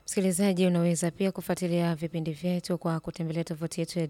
Msikilizaji, unaweza pia kufuatilia vipindi vyetu kwa kutembelea tovuti yetu ya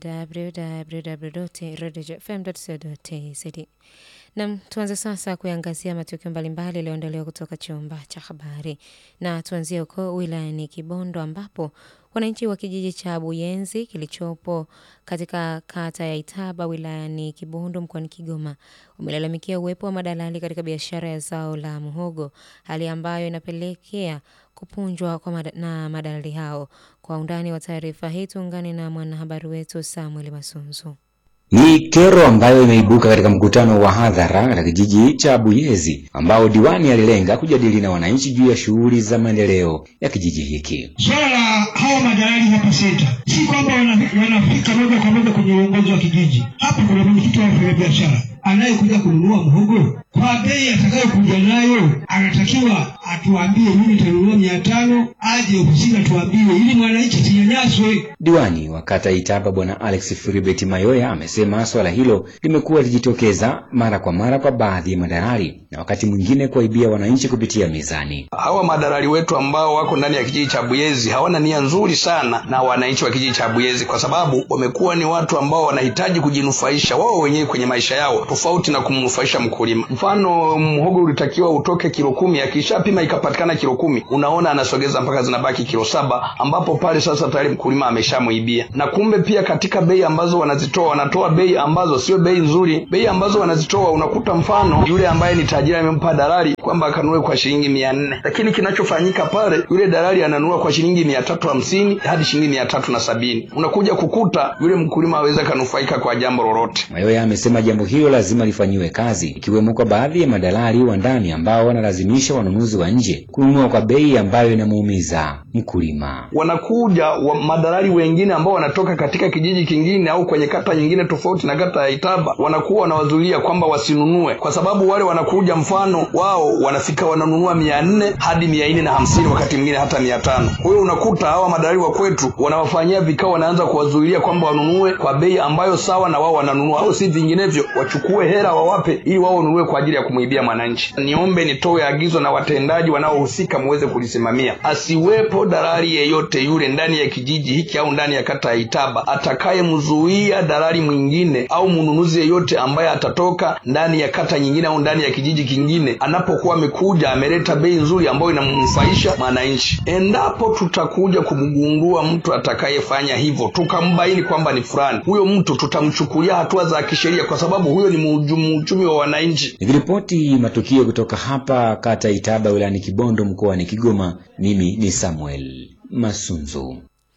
www.radiofm.co.tz. Nam, tuanze sasa kuangazia matukio mbalimbali yaliyoandaliwa kutoka chumba cha habari, na tuanzie huko wilayani Kibondo ambapo wananchi wa kijiji cha Buyenzi kilichopo katika kata ya Itaba wilayani Kibondo mkoani Kigoma wamelalamikia uwepo wa madalali katika biashara ya zao la muhogo, hali ambayo inapelekea kupunjwa kwa mad na madalali hao. Kwa undani wa taarifa hii tuungane na mwanahabari wetu Samuel Masunzu. Ni kero ambayo imeibuka katika mkutano wa hadhara katika kijiji cha Buyezi ambao diwani alilenga kujadili na wananchi juu ya shughuli za maendeleo ya kijiji hiki. Swala la hawa madalali hapa senta, si kwamba wanafika moja kwa moja kwenye uongozi wa kijiji. Hapa kuna mwenyekiti wa wafanyabiashara anayekuja kununua mhogo kwa bei atakayokuja nayo, anatakiwa atuambie, mimi nitanunua mia tano, aje ofisini atuambie, ili mwananchi asinyanyaswe. Diwani wa kata Itaba Bwana Alex Filibert Mayoya amesema swala hilo limekuwa likijitokeza mara kwa mara kwa baadhi ya madalali na wakati mwingine kuwaibia wananchi kupitia mizani. Hawa madalali wetu ambao wako ndani ya kijiji cha Buyezi hawana nia nzuri sana na wananchi wa kijiji cha Buyezi, kwa sababu wamekuwa ni watu ambao wanahitaji kujinufaisha wao wenyewe kwenye maisha yao tofauti na kumnufaisha mkulima. Mfano, mhogo ulitakiwa utoke kilo kumi, akishapima ikapatikana kilo kumi, unaona anasogeza mpaka zinabaki kilo saba, ambapo pale sasa tayari mkulima ameshamuibia. Na kumbe pia katika bei ambazo wanazitoa, wanatoa bei ambazo sio bei nzuri. Bei ambazo wanazitoa unakuta, mfano yule ambaye ni tajiri amempa dalali kwamba akanunue kwa shilingi mia nne, lakini kinachofanyika pale, yule dalali ananunua kwa shilingi mia tatu hamsini hadi shilingi mia tatu na sabini. Unakuja kukuta yule mkulima aweza kanufaika kwa jambo lolote. Mayoya amesema jambo hilo lazima lifanyiwe kazi, ikiwemo kwa baadhi ya madalali wa ndani ambao wanalazimisha wanunuzi wa nje kununua kwa bei ambayo inamuumiza mkulima. Wanakuja wa madalali wengine ambao wanatoka katika kijiji kingine au kwenye kata nyingine tofauti na kata ya Itaba, wanakuwa wanawazuilia kwamba wasinunue, kwa sababu wale wanakuja, mfano wao wanafika wananunua mia nne hadi mia nne na hamsini wakati mwingine hata mia tano. Kwa hiyo unakuta hawa madalali wa kwetu wanawafanyia vikao, wanaanza kuwazuilia kwamba wanunue kwa bei ambayo sawa na wao wananunua, au si vinginevyo wachukue hela wawape ili wao wanunue kwa ajili ya kumwibia mwananchi. Niombe nitoe agizo na watendaji wanaohusika muweze kulisimamia, asiwepo dalali yeyote yule ndani ya kijiji hiki au ndani ya kata ya Itaba atakayemzuia dalali mwingine au mnunuzi yeyote ambaye atatoka ndani ya kata nyingine au ndani ya kijiji kingine, anapokuwa amekuja ameleta bei nzuri ambayo inamnufaisha mwananchi. Endapo tutakuja kumgundua mtu atakayefanya hivyo, tukambaini kwamba ni fulani, huyo mtu tutamchukulia hatua za kisheria, kwa sababu huyo ni mhujumu wa wananchi. Nikiripoti matukio kutoka hapa kata Itaba wilayani Kibondo mkoani Kigoma, mimi ni Samuel Masunzu.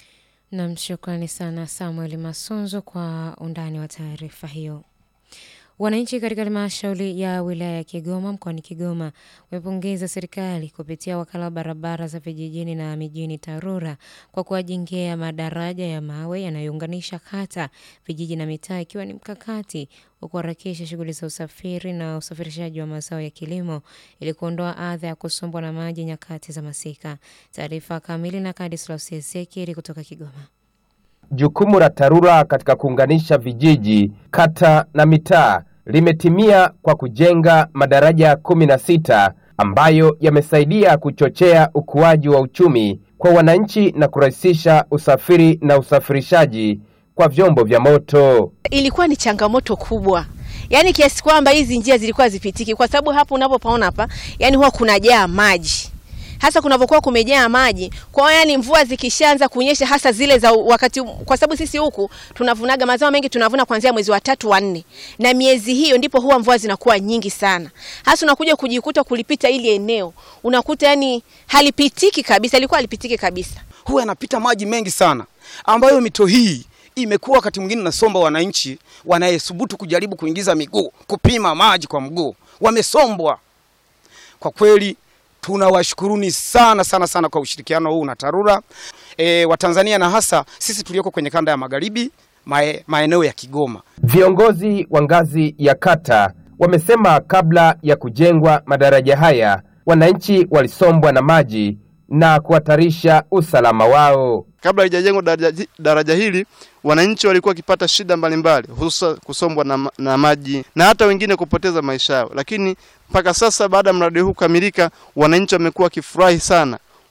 Nam, shukrani sana Samuel Masunzu kwa undani wa taarifa hiyo. Wananchi katika halmashauri ya wilaya ya Kigoma mkoani Kigoma wamepongeza serikali kupitia wakala wa barabara za vijijini na mijini TARURA kwa kuwajengea madaraja ya mawe yanayounganisha kata, vijiji na mitaa, ikiwa ni mkakati wa kuharakisha shughuli za usafiri na usafirishaji wa mazao ya kilimo ili kuondoa adha ya kusombwa na maji nyakati za masika. Taarifa kamili na Kadislaus Ezekieli kutoka Kigoma. Jukumu la TARURA katika kuunganisha vijiji, kata na mitaa limetimia kwa kujenga madaraja kumi na sita ambayo yamesaidia kuchochea ukuaji wa uchumi kwa wananchi na kurahisisha usafiri na usafirishaji kwa vyombo vya moto. Ilikuwa ni changamoto kubwa, yaani kiasi kwamba hizi njia zilikuwa zipitiki, kwa sababu hapo unapopaona hapa, yani huwa kunajaa maji hasa kunavyokuwa kumejaa maji. Kwa hiyo yani, mvua zikishaanza kunyesha, hasa zile za wakati, kwa sababu sisi huku tunavunaga mazao mengi, tunavuna kuanzia mwezi wa tatu wa nne, na miezi hiyo ndipo huwa mvua zinakuwa nyingi sana. Hasa unakuja kujikuta kulipita ili eneo unakuta yani halipitiki kabisa, ilikuwa halipitiki kabisa, huwa yanapita maji mengi sana, ambayo mito hii imekuwa wakati mwingine nasomba wananchi wanayesubutu kujaribu kuingiza miguu kupima maji kwa mguu, wamesombwa kwa kweli tunawashukuruni sana sana sana kwa ushirikiano huu na TARURA e, Watanzania na hasa sisi tulioko kwenye kanda ya magharibi mae, maeneo ya Kigoma. Viongozi wa ngazi ya kata wamesema kabla ya kujengwa madaraja haya wananchi walisombwa na maji na kuhatarisha usalama wao. Kabla haijajengwa daraja, daraja hili wananchi walikuwa wakipata shida mbalimbali, hususa kusombwa na, na maji na hata wengine kupoteza maisha yao, lakini mpaka sasa baada ya mradi huu kukamilika, wananchi wamekuwa wakifurahi sana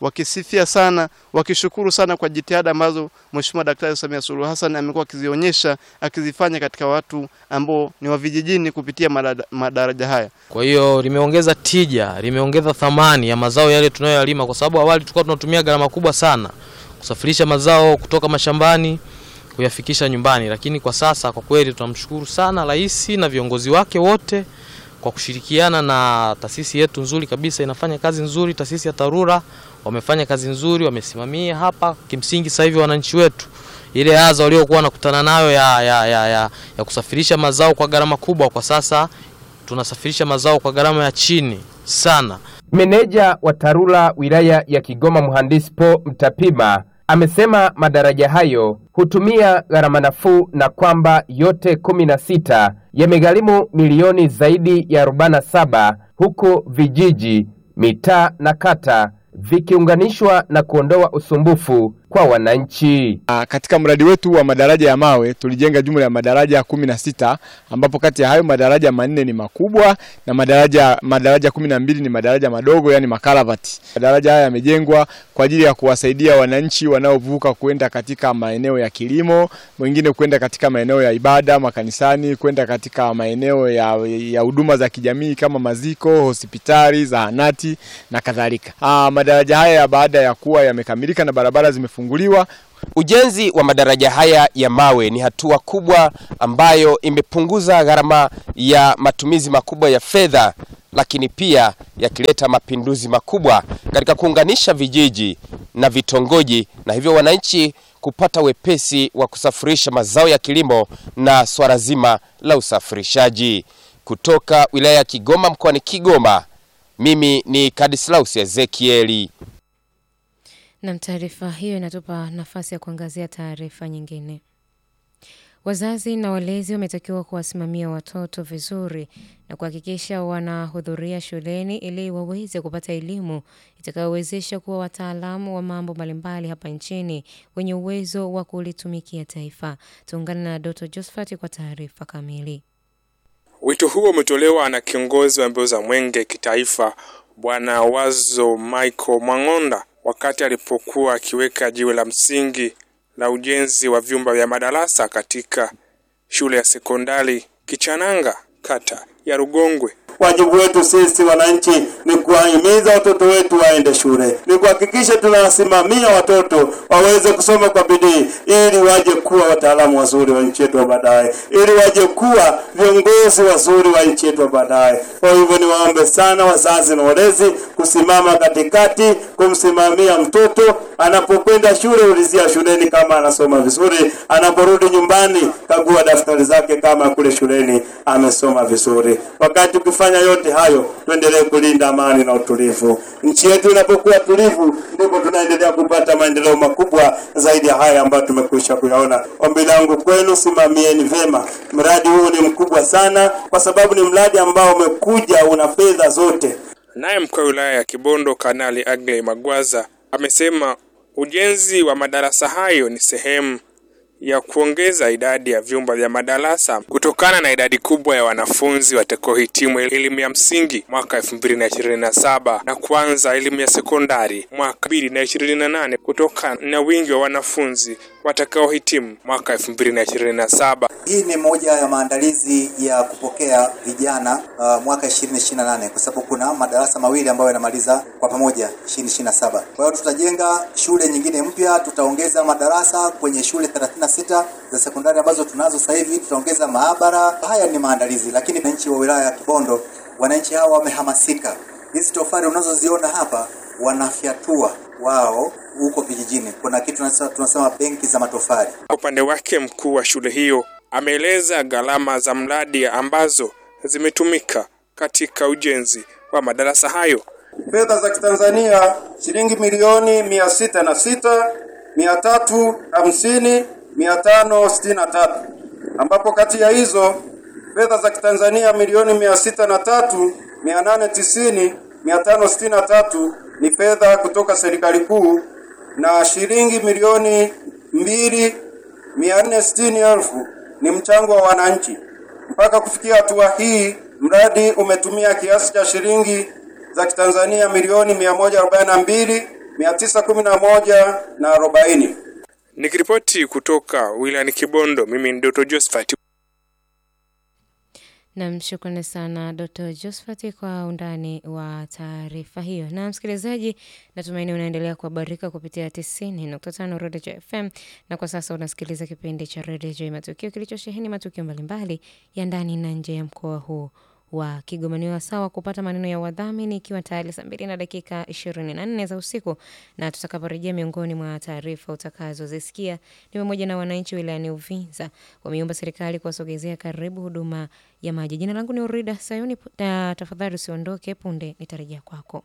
wakisifia sana, wakishukuru sana kwa jitihada ambazo Mheshimiwa Daktari Samia Suluhu Hassan amekuwa akizionyesha akizifanya katika watu ambao ni wa vijijini kupitia madada- madaraja haya. Kwa hiyo limeongeza tija, limeongeza thamani ya mazao yale tunayoyalima, kwa sababu awali tulikuwa tunatumia gharama kubwa sana kusafirisha mazao kutoka mashambani kuyafikisha nyumbani, lakini kwa sasa kwa kweli tunamshukuru sana rais na viongozi wake wote kwa kushirikiana na taasisi yetu nzuri kabisa, inafanya kazi nzuri. Taasisi ya TARURA wamefanya kazi nzuri, wamesimamia hapa. Kimsingi sasa hivi wananchi wetu ile adha waliokuwa wanakutana nayo ya, ya, ya, ya, ya kusafirisha mazao kwa gharama kubwa, kwa sasa tunasafirisha mazao kwa gharama ya chini sana. Meneja wa TARURA wilaya ya Kigoma mhandisi Po Mtapima amesema madaraja hayo hutumia gharama nafuu na kwamba yote kumi na sita yamegharimu milioni zaidi ya 47 huku vijiji, mitaa na kata vikiunganishwa na kuondoa usumbufu kwa wananchi. Ah, Katika mradi wetu wa madaraja ya mawe tulijenga jumla ya madaraja kumi na sita ambapo kati ya hayo madaraja manne ni makubwa na madaraja madaraja kumi na mbili ni madaraja madogo yani makaravati. Madaraja haya yamejengwa kwa ajili ya kuwasaidia wananchi wanaovuka kwenda katika maeneo ya kilimo, wengine kwenda katika maeneo ya ibada makanisani, kwenda katika maeneo ya ya huduma za kijamii kama maziko, hospitali, zahanati na kadhalika. Ah, madaraja haya baada ya kuwa yamekamilika na barabara zimefunguliwa Ujenzi wa madaraja haya ya mawe ni hatua kubwa ambayo imepunguza gharama ya matumizi makubwa ya fedha, lakini pia yakileta mapinduzi makubwa katika kuunganisha vijiji na vitongoji, na hivyo wananchi kupata wepesi wa kusafirisha mazao ya kilimo na swala zima la usafirishaji. Kutoka wilaya ya Kigoma mkoani Kigoma, mimi ni Kadislaus Ezekieli. Nam, taarifa hiyo inatupa nafasi ya kuangazia taarifa nyingine. Wazazi na walezi wametakiwa kuwasimamia watoto vizuri na kuhakikisha wanahudhuria shuleni ili waweze kupata elimu itakayowezesha kuwa wataalamu wa mambo mbalimbali hapa nchini wenye uwezo wa kulitumikia taifa. Tuungane na Dr. Josephat kwa taarifa kamili. Wito huo umetolewa na kiongozi wa mbio za mwenge kitaifa Bwana Wazo Michael Mwang'onda wakati alipokuwa akiweka jiwe la msingi la ujenzi wa vyumba vya madarasa katika shule ya sekondari Kichananga, kata ya Rugongwe. Wajibu wetu sisi wananchi ni kuwahimiza watoto wetu waende shule, ni kuhakikisha tunawasimamia watoto waweze kusoma kwa bidii, ili waje kuwa wataalamu wazuri wa nchi yetu wa baadaye, ili waje kuwa viongozi wazuri wa nchi yetu wa baadaye. Kwa hivyo niwaombe sana wazazi na walezi kusimama katikati, kumsimamia mtoto anapokwenda shule, ulizia shuleni kama anasoma vizuri, anaporudi nyumbani, kagua daftari zake kama kule shuleni amesoma vizuri. Wakati ukifanya yote hayo, tuendelee kulinda amani na utulivu. Nchi yetu inapokuwa tulivu, ndipo tunaendelea kupata maendeleo makubwa zaidi ya haya ambayo tumekwisha kuyaona. Ombi langu kwenu, simamieni vyema mradi huu. Ni mkubwa sana, kwa sababu ni mradi ambao umekuja una fedha zote. Naye mkuu wa wilaya ya Kibondo Kanali Agley Magwaza amesema ujenzi wa madarasa hayo ni sehemu ya kuongeza idadi ya vyumba vya madarasa kutokana na idadi kubwa ya wanafunzi watakaohitimu elimu ya msingi mwaka elfu mbili na ishirini na saba na kuanza elimu ya sekondari mwaka mbili na ishirini na nane kutokana na wingi wa wanafunzi watakaohitimu mwaka elfu mbili na ishirini na saba. Hii ni moja ya maandalizi ya kupokea vijana uh, mwaka 2028 kwa sababu kuna madarasa mawili ambayo yanamaliza kwa pamoja 2027. Kwa hiyo tutajenga shule nyingine mpya, tutaongeza madarasa kwenye shule 36 za sekondari ambazo tunazo sasa hivi, tutaongeza maabara. Haya ni maandalizi, lakini wananchi wa wilaya ya Kibondo, wananchi hawa wamehamasika. Hizi tofali unazoziona hapa wanafyatua wao huko vijijini. Kuna kitu tunasema, tunasema benki za matofali. Kwa upande wake mkuu wa shule hiyo ameeleza gharama za mradi ambazo zimetumika katika ujenzi wa madarasa hayo. Fedha za Kitanzania shilingi milioni mia sita na sita mia tatu hamsini mia tano sitini na tatu ambapo kati ya hizo fedha za Kitanzania milioni mia sita na tatu mia nane tisini mia tano sitini na tatu ni fedha kutoka serikali kuu na shilingi milioni mbili mia nne sitini elfu ni mchango wa wananchi. Mpaka kufikia hatua hii, mradi umetumia kiasi cha shilingi za Kitanzania milioni mia moja arobaini na mbili mia tisa kumi na moja na arobaini. Nikiripoti kutoka wilayani Kibondo, mimi ni Dr. Josephat. Nam, shukrani sana Dr. Josphat kwa undani wa taarifa hiyo. Na msikilizaji, natumaini unaendelea kuhabarika kupitia 90.5 Redio FM, na kwa sasa unasikiliza kipindi cha Redio Matukio kilichosheheni matukio mbalimbali ya ndani na nje ya mkoa huu wa Kigoma. Ni wasawa kupata maneno ya wadhamini, ikiwa tayari saa mbili na dakika 24 za usiku, na tutakaporejea, miongoni mwa taarifa utakazozisikia ni pamoja na wananchi wilayani Uvinza wameiomba serikali kuwasogezea karibu huduma ya maji. Jina langu ni Urida Sayuni, na tafadhali usiondoke, punde nitarejea kwako.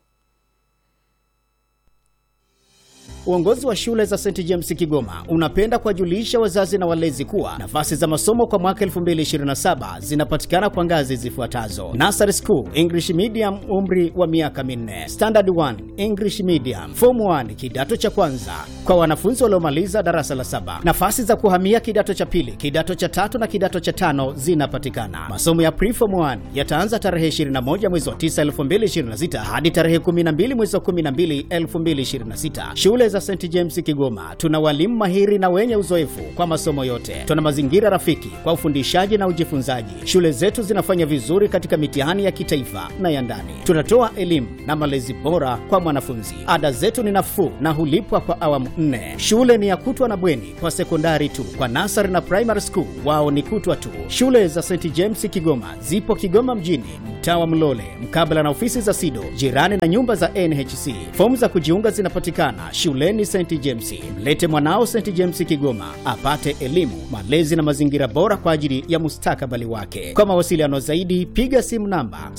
Uongozi wa shule za St James Kigoma unapenda kuwajulisha wazazi na walezi kuwa nafasi za masomo kwa mwaka 2027 zinapatikana kwa ngazi zifuatazo: Nursery School English Medium, umri wa miaka minne; Standard 1 English Medium; Form 1 kidato cha kwanza kwa wanafunzi waliomaliza darasa la saba. Nafasi za kuhamia kidato cha pili, kidato cha tatu na kidato cha tano zinapatikana. Masomo ya Pre-Form 1 yataanza tarehe 21 mwezi wa 9 2026 hadi tarehe 12 mwezi wa 12 2026. Shule za St James Kigoma tuna walimu mahiri na wenye uzoefu kwa masomo yote. Tuna mazingira rafiki kwa ufundishaji na ujifunzaji. Shule zetu zinafanya vizuri katika mitihani ya kitaifa na ya ndani. Tunatoa elimu na malezi bora kwa mwanafunzi. Ada zetu ni nafuu na hulipwa kwa awamu nne. Shule ni ya kutwa na bweni kwa sekondari tu. Kwa nasari na primary school wao ni kutwa tu. Shule za St James Kigoma zipo Kigoma mjini, mtaa wa Mlole, mkabala na ofisi za SIDO, jirani na nyumba za NHC. Fomu za kujiunga zinapatikana shuleni St James. Mlete mwanao St James Kigoma apate elimu, malezi na mazingira bora kwa ajili ya mustakabali wake. Kwa mawasiliano zaidi, piga simu namba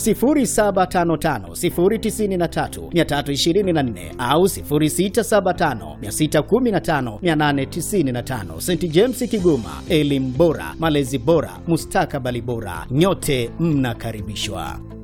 0755093324 au 0675615895. St James Kigoma, elimu bora, malezi bora, mustakabali bora. Nyote mnakaribishwa.